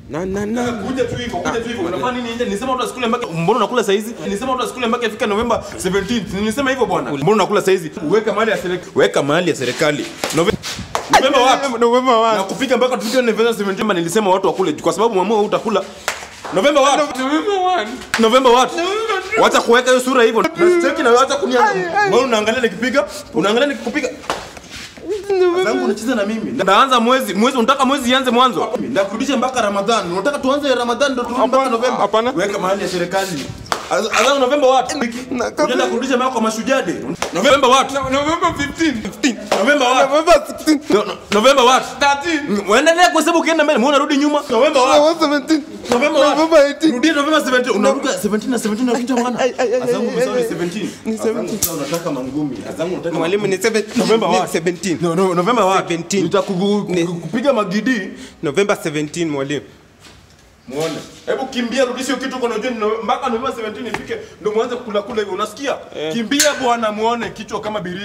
Na na na. Kuja tu hivyo, kuja tu hivyo. Unafanya nini nje? Nilisema watu wasikule mpaka mbona unakula saa hizi? Nilisema watu wasikule mpaka ifika November 17. Nilisema hivyo bwana. Mbona unakula saa hizi? Weka mali ya serikali. Weka mali ya serikali. Nove- November wapi? November Na wapi? kufika mpaka tufike November 17 nilisema watu wakule kwa sababu mwamua utakula. November wapi? November 1. November what? Wacha kuweka hiyo sura hivyo. Nasicheki na wacha kunianza. Mbona unaangalia nikipiga? Unaangalia nikikupiga? Zangu unacheza na mimi. Ndaanza mwezi, mwezi unataka mwezi ianze mwanzo. Ndakurudisha mpaka Ramadhan. Unataka tuanze Ramadhan ndo turudi mpaka Hapana, November. hapana. Weka mahali ya serikali. Azangu November what? Na- Unaenda kurudisha mpaka kwa mashujade. November what? November 15. 15. November what? November 16. No, no, November what? 13. Uendelea kuhesabu ukienda mbele, mbona unarudi nyuma? November what? November 17. November what? November 18. Rudia November 17. Unaruka 17 na 17 unapita mwana. Ai, ai, ai, Azangu ai, umesahau ni ai, 17. ni Azangu sasa unataka mangumi. Azangu unataka Mwalimu ni 17. November what? 17. No, no, November what? 17. Nitakupiga magidi. November 17 mwalimu. Muone. Hebu kimbia rudisha hiyo kitu kwa unajua ni Nove- mpaka November 17 ifike ndio muanze kula kula hivyo unasikia? Kimbia bwana muone kichwa kama biri.